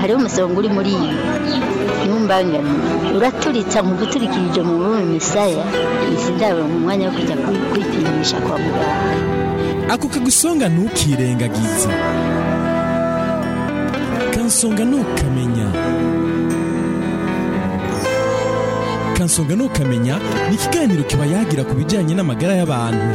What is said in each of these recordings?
hariho umusonga uri muri iyo ntumbangane uraturitsa mu guturikirije mu rurimi misaya sindabura mu mwanya wo kujya kwi- kwipimisha kwa muganga ako kagusonga ntukirengagize kansonga ntukamenya kansonga ntukamenya ni ikiganiro kiba yagira ku bijyanye n'amagara y'abantu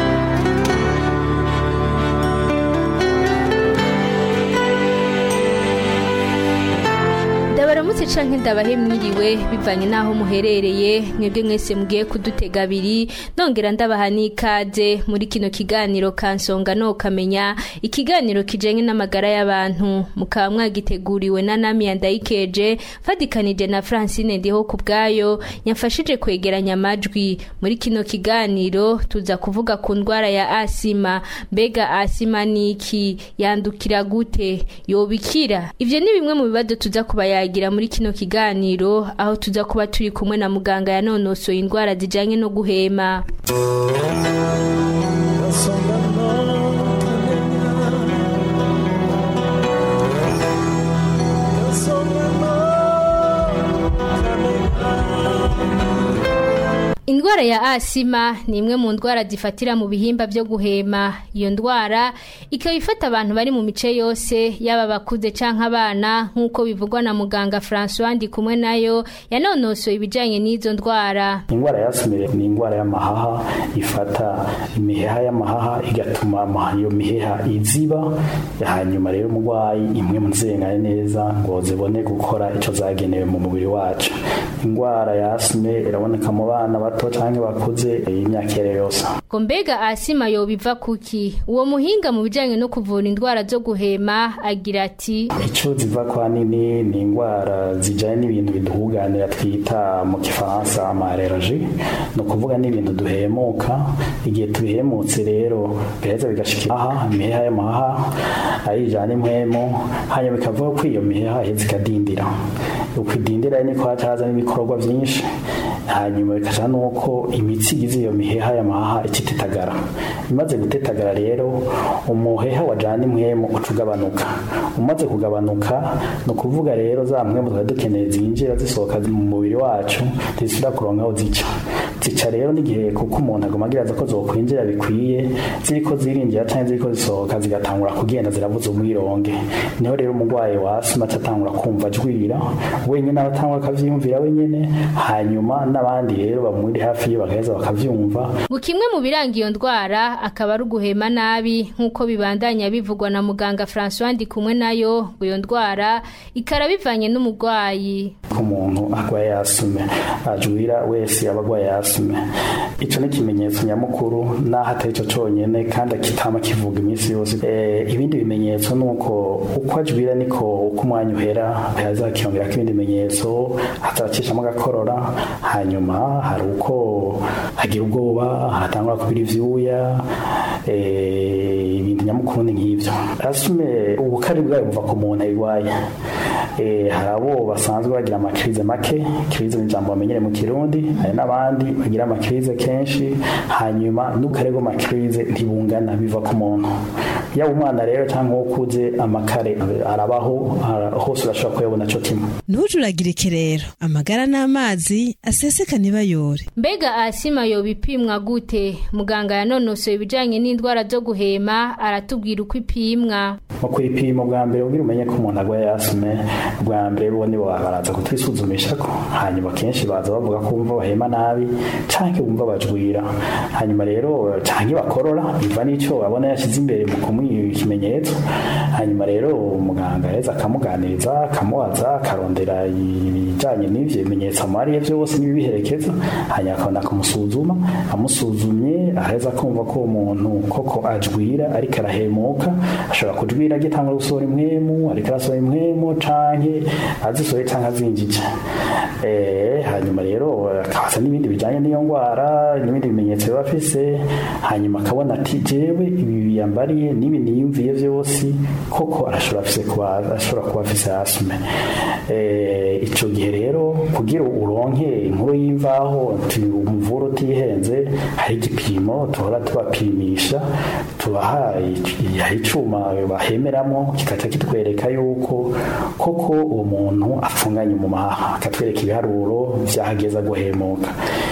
ndabaramutse canke ndabahe mwiriwe bivanye n'aho muherereye mwebwe mwese mugiye kudutega abiri nongera ndabaha n'ikaze muri kino kiganiro kansonga no kamenya ikiganiro kijanye n'amagara y'abantu mukaba mwagiteguriwe na namiya ndayikeje fadikanije na francine ndiho ku bwayo yamfashije kwegeranya amajwi muri kino kiganiro tuza kuvuga ku ndwara ya asima mbega asima ni iki yandukira gute yobikira ivyo ni bimwe mu bibazo tuza kubayagira muri kino kiganiro aho tuza kuba turi kumwe na muganga yanonosoye indwara zijanye no guhema Indwara ya asima ni imwe mu ndwara zifatira mu bihimba byo guhema. Iyo ndwara ikaba ifata abantu bari mu mice yose yaba abakuze canke abana nk'uko bivugwa na muganga François ndi kumwe nayo yanonosoye ibijanye n'izo ndwara. indwara ya asime ni indwara y'amahaha ifata imiheha y'amahaha igatuma ama- iyo miheha iziba hanyuma rero umurwayi imwe mu zengane neza ngo zibone gukora icyo zagenewe mu mubiri wacu indwara ya asime iraboneka mu bana bato cyangwa bakuze y'imyaka iyo ari yo yose Ngo mbega asima yobiva kuki? Uwo muhinga mu bijanye no kuvura indwara zo guhema agira ati icyo ziva kwa nini ni indwara zijyanye n'ibintu biduhuganira twita mu gifaransa amareraji ni ukuvuga n'ibintu duhemuka igihe tubihemutse rero biheza bigashika aha imiheha y'amahaha ayijyana impwemu hanyuma bikavuga ko iyo miheha iheza ikadindira uko idindira niko haca haza n'ibikorwa byinshi hanyuma bikaja nuko imitsi igize iyo miheha y'amahaha ikitetagara imaze gutetagara rero umuheha wajana impwemu uca ugabanuka umaze kugabanuka ni ukuvuga rero za mpwemu twari dukeneye zinjira zisohoka mu mubiri wacu ntizisubira kuronka aho zica zica rero n'igihe kuko umuntu aguma agira ko zokwinjira bikwiye ziriko zirinjira cyangwa ziriko zisohoka zigatangura kugenda zirabuza umwironge niho rero umurwayi wa asima atangura kumva ajwira wenyine abatangura akavyiyumvira wenyine hanyuma n'abandi rero bamuri hafi ye bagaheza bakavyumva ngo kimwe mu biranga iyo ndwara akaba ari uguhema nabi nk'uko bibandanya bivugwa na muganga François ndi kumwe nayo ngo iyo ndwara ikara bivanye n'umurwayi. ko umuntu arwaye yasume ajwira wese aba arwaye yasume icyo ni ikimenyetso nyamukuru n'aho atari cyo cyonyine kandi kitama kivuga iminsi yose Eh, ibindi bimenyetso ni uko uko ajwira niko uko umwanya uhera hazakiyongera ibindi bimenyetso hazakishamo agakorora hanyuma hari uko agira ubwoba hatangura kubira ivyuya eh, ibintu nyamukuru ni nk'ivyo asume ubukari bwayo buva ku muntu ayirwaye Eh, hari abo basanzwe bagira amakirize make kirize ni ijambo bamenyere mu kirundi hari n'abandi bagira amakirize kenshi hanyuma n'ukarego makirize ntibungana biva ku muntu yaba umwana rero cyangwa uwo ukuze amakare arabaho ara- hose urashobora kuyabona cyo kimwe ntujuragirike rero amagara n'amazi aseseka ntibayore Mbega asima yobipimwa gute? Muganga yanonosoye ibijanye n'indwara zo guhema aratubwira uko ipimwa. mu kwipima bwa mbere ubwira umenye ko umuntu arwaye asime bwa mbere bo nibo baraza kutwisuzumisha ko hanyuma kenshi baza bavuga ko bumva bahema nabi canke bumva bajwira hanyuma rero canke bakorora biva n'ico babona yashize imbere mu kumuha ikimenyetso hanyuma rero umuganga yaheza akamuganiriza akamubaza akarondera ibijanye n'ivyo bimenyetso amariye vyose n'ibibiherekeza hanyuma akabona kumusuzuma amusuzumye aheza kumva ko uwo muntu koko ajwira ariko arahemuka ashobora kujwira agitangura gusohora impwemu ariko arasohora impwemu canke azisohoye canke azinjije Eh, hanyuma rero akabaza n'ibindi bijanye n'iyo ndwara n'ibindi bimenyetso biba afise hanyuma akabona ati jewe ibi biyambariye n'ibi n'ibi niyumviye byose koko arashobora afise kuba ashobora kuba afise asime eh ico gihe rero kugira uronke inkuru y'imvaho umuvuro utihenze hari igipimo tuhora tubapimisha tubaha hari icuma bahemeramo kikaca kitwereka yuko koko uwo muntu afunganye mu mahaha akatwereka ibiharuro vyahageza guhemuka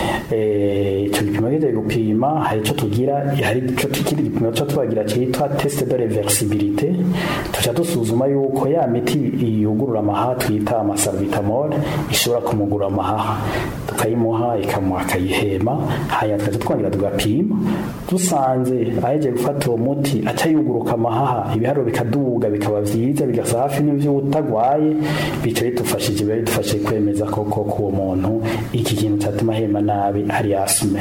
eh ico gipimo kije gupima hari ico tugira hari ico kindi gipimo cyo tubagira cyitwa test de reversibilité tuca dusuzuma yuko ya miti yugurura amahaha twita amasalbutamol ishobora kumugura amahaha tukayimuha ikamuha akayihema hanyuma tukaza twongera tugapima dusanze aheje gufata uwo muti aca yuguruka amahaha ibiharuro bikaduga bikaba vyiza bigasa hafi n'ivyo utagwaye bica bidufashije biba bidufashije kwemeza koko ko uwo muntu iki kintu cyatuma ahema nabi ari asime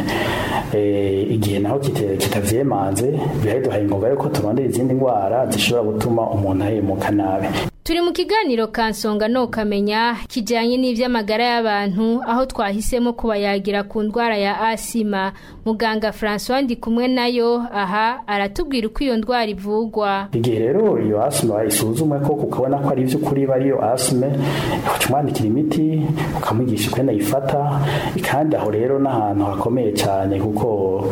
igihe naho kitavyemanze biba biduhaye ingoga yuko turondera izindi ndwara zishobora gutuma umuntu ahemuka nabi turi mu kiganiro kansonga no kamenya kijyanye n'iby'amagara y'abantu aho twahisemo kubayagira ku ndwara ya asima muganga francois ndi kumwe nayo aha aratubwira uko iyo ndwara ivugwa igihe rero iyo asima isuzumwe ko ukabona ko ari iby'ukuri bari iyo asime ukamwandikira imiti ukamwigisha uko ayifata kandi aho rero n'ahantu hakomeye cyane kuko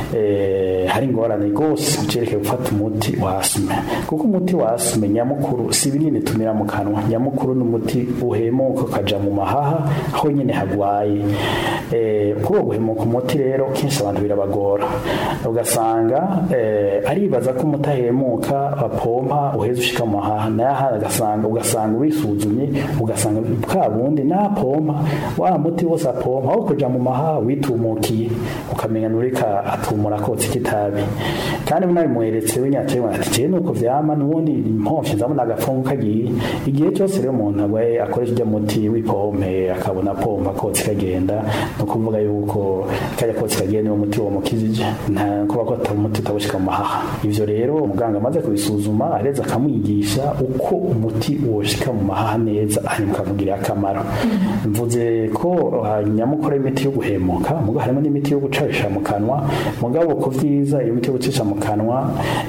hari ingorane rwose ucereke gufata umuti wa asime kuko umuti wa asime nyamukuru si binini tumira mu kanwa nyamukuru n'umuti uhemuka ukaja mu mahaha aho nyine hagwaye kuri uwo guhemuka umuti rero kenshi abantu birabagora ugasanga aribaza ko umuti ahemuka apompa uheze ushika mu mahaha nayo ugasanga ugasanga wisuzumye ugasanga bwa bundi napompa wa muti wose apompa aho kuja mu mahaha witumukiye ukamenya nurika atumura kotsa kitabi kandi munabimweretse winyacewe ati jewe nuko vyama nubundi impomvye nzabona agapfungu kagiye igihe cyose rero umuntu agwaye akoresha ujya muti w'ipompe akabona pompa kotsi kagenda ni ukuvuga yuko kajya kotsi kagenda niwo muti wamukijije nta kuba ko atari umuti utabushika mu mahaha ivyo rero umuganga amaze kubisuzuma areza akamwigisha uko umuti woshika mu mahaha neza hanyuma ukamugirira akamaro mvuze ko nyamukuru imiti yo guhemuka mugo harimo n'imiti yo gucarisha mu kanwa mugabo ku vyiza iyo miti yo gucisha mu kanwa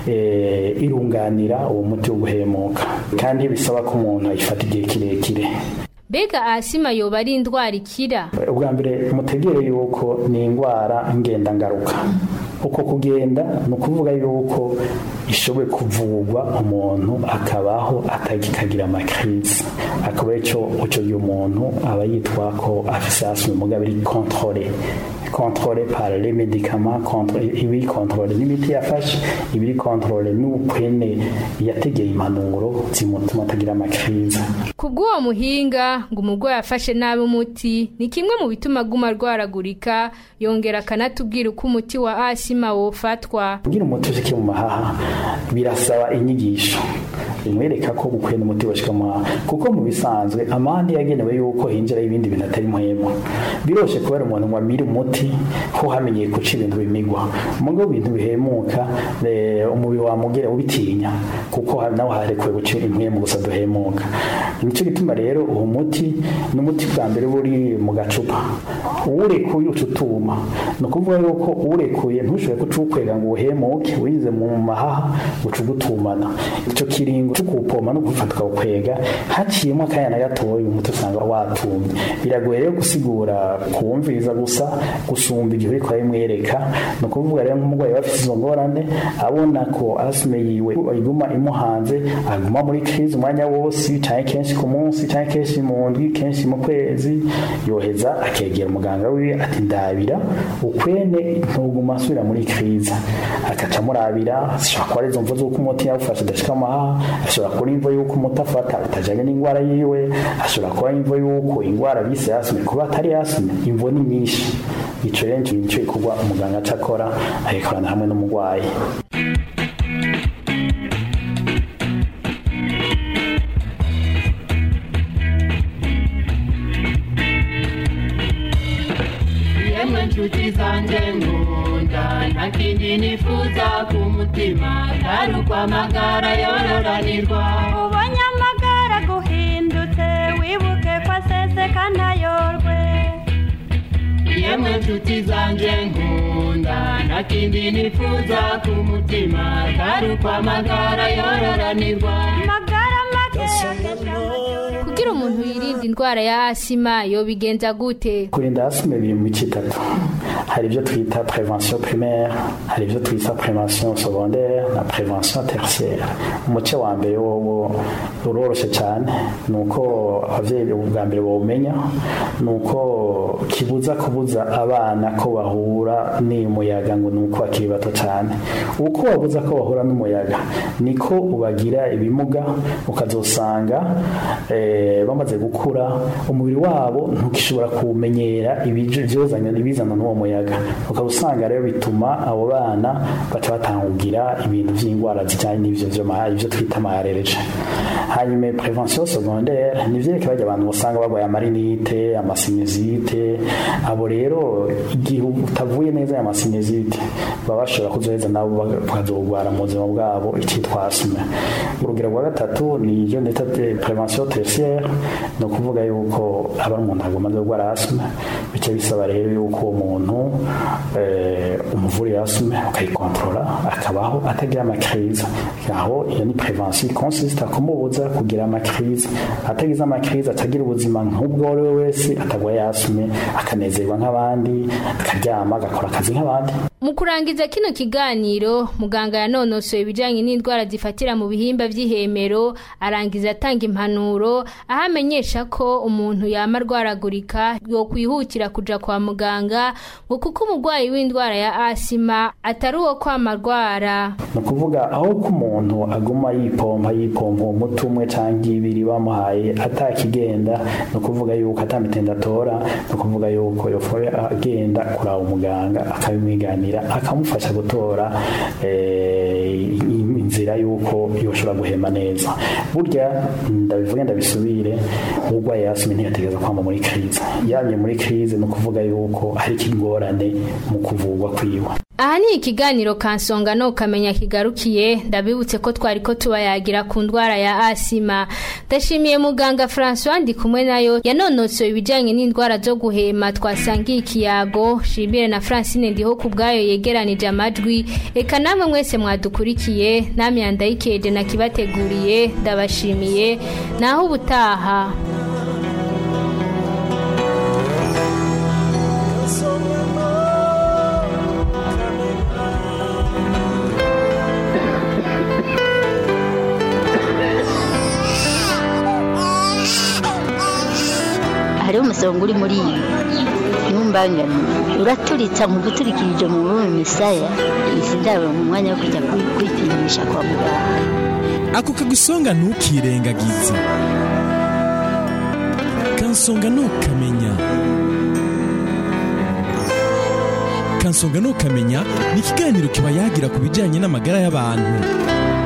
irunganira uwo muti wo guhemuka kandi bisaba ko umuntu ayifata igihe kirekire mbega asima yoba ari indwara ikira ubwa mbere mutegere yuko ni indwara ngendangaruka uko kugenda ni ukuvuga yuko ishoboye kuvurwa umuntu akabaho atagikagira amakirizi akaba icyo icyo gihe umuntu aba yitwa ko afise asima mugabo iri kontrole contrôlé par les médicaments contre ibi contrôlé n'imiti yafashe ibiri contrôlé n'ukwene yategeye impanuro zimutuma atagira amakiriza kubw'uwo muhinga ngo umurwayi afashe nabi umuti ni kimwe mu bituma aguma arwaragurika yongera akanatubwira uko umuti wa asima wofatwa kugira umuti ushike mu mahaha birasaba inyigisho imwereka ko gukwena umuti washika mu mahaha kuko mu bisanzwe amande yagenewe yuko hinjira ibindi bintu atari muhema biroshe kubera umuntu ngo amire umuti ho hamenyeye guca ibintu bimigwa mugo ibintu bihemuka umubiri wamugera ubitinya kuko nawe harekuwe guca impwemu gusa duhemuka nicyo gituma rero uwo muti n'umuti bwa mbere buri mu gacupa uwurekuye uca utuma ni ukuvuga yuko uwurekuye ntushobore guca uwukwega ngo uhemuke wize mu mahaha uca ugutumana icyo kiringo cyo kuwupoma no gufata ukawukwega haciyemo akanya na gatoya umuti usanga watumye biragoye rero gusigura kuwumviriza gusa gusumba igihe uriko arabimwereka ni ukuvuga rero nk'umurwayi aba afite izo ngorane abona ko asime yiwe iguma imuhanze aguma muri crise umwanya wose canke kenshi ku munsi canke kenshi mu ndwi kenshi mu kwezi yoheza akegera umuganga wiwe ati ndabira ukwene ntuguma asubira muri crise akaca amurabira ashobora kuba ari izo mvo z'uko umuti yawufashe adashika amahaha ashobora kuba imvo y'uko umuti afata utajanye n'indwara yiwe ashobora kuba imvo y'uko indwara bise asime kuba atari asime imvo ni nyinshi ico rero nico gikorwa umuganga aca akora agikorana hamwe n'umurwayi yemwe nshuti zanjye nkunda nta kindi nifuza ku mutima atari ukwamagara yororanirwa ubonye amagara guhindutse wibuke ko aseseka ntayorwe yemwe nshuti zanjye nkunda nkunda nta kindi nifuza ku mutima atari ukwamagara yororanirwa magara make kugira umuntu yirinde indwara ya asima yobigenza gute kurinda asime biri mu mico itatu hari ibyo twita prevention primaire hari ibyo twita prevention secondaire na prevention tertiaire umuce wa mbere wowo uroroshye cyane ni uko ababyeyi ubwa mbere bawumenya ni uko kibuza kubuza abana ko bahura n'umuyaga ngo ni uko bakiri bato cyane uko wabuza ko bahura n'umuyaga niko ubagira ibimuga ukazosanga eh, bamaze gukura umubiri wabo ntukishobora kuwumenyera ibizana ibizana n'uwo muyaga ukaba usanga rero bituma abo bana baca batangugira ibintu by'indwara zijyanye n'ibyo byo ma- ibyo twita amarereje hanyuma prevention secondaire ni byerekeye bajya abantu usanga barwaye amarinite amasinizite abo rero igihe utavuye neza aya masinizite baba bashobora kuzoheza nabo bakazogwara mu buzima bwabo icyitwa asima urugero rwa gatatu ni ibyo nita prevention tertiaire ni ukuvuga yuko aba ari umuntu agomba gukora asima bice bisaba rero yuko uwo muntu eh, umuvurira asima ukayikontorora akabaho atagira amakiriza aho iyo ni prevention consiste kumubuza kugira amakiriza atagize amakiriza atagira ubuzima nk'ubwo ari we wese atagwaye asime akanezerwa nk'abandi akaryama agakora akazi nk'abandi mu kurangiza kino kiganiro muganga yanonosoye ibijyanye n'indwara zifatira mu bihimba by'ihemero arangiza atanga impanuro aho amenyesha ko umuntu yama arwaragurika yokwihutira kuja kwa muganga ngo kuko umurwayi w'indwara ya asima atari uwo kwama arwara ni ukuvuga aho ko umuntu aguma yipompa yipompa umuti umwe cyangwa ibiri bamuhaye atakigenda ni ukuvuga yuko atamitenda atora ni ukuvuga yuko yofoye agenda kuraba umuganga akabimwiganira akamufasha gutora eh, inzira yuko yoshobora guhema neza burya ndabivuge ndabisubire urwaye yasime ntiyategereza kwamba muri krize yamye muri krize ni ukuvuga yuko hari ikigorane mu kuvurwa kwiwe aha ni ikiganiro kansonga no kamenya kigarukiye ndabibutse ko twari ko tubayagira ku ndwara ya asima ndashimiye muganga francois ndi kumwe nayo yanonosoye ibijyanye n'indwara zo guhema twasangiye ikiyago shimire na francine ndiho ku bwayo yegeranije amajwi reka namwe mwese mwadukurikiye namwe yandayikeje nakibateguriye ndabashimiye naho ubutaha hariho umusonga uri muri iyi ntumbangane uraturitsa mu guturikirije mu rurimi misaya izi ndabo mu mwanya wo kujya kwi- kwipimisha kwa muganga ako kagusonga ntukirengagize kansonga ntukamenya kansonga ntukamenya ni ikiganiro kiba yagira ku bijyanye n'amagara y'abantu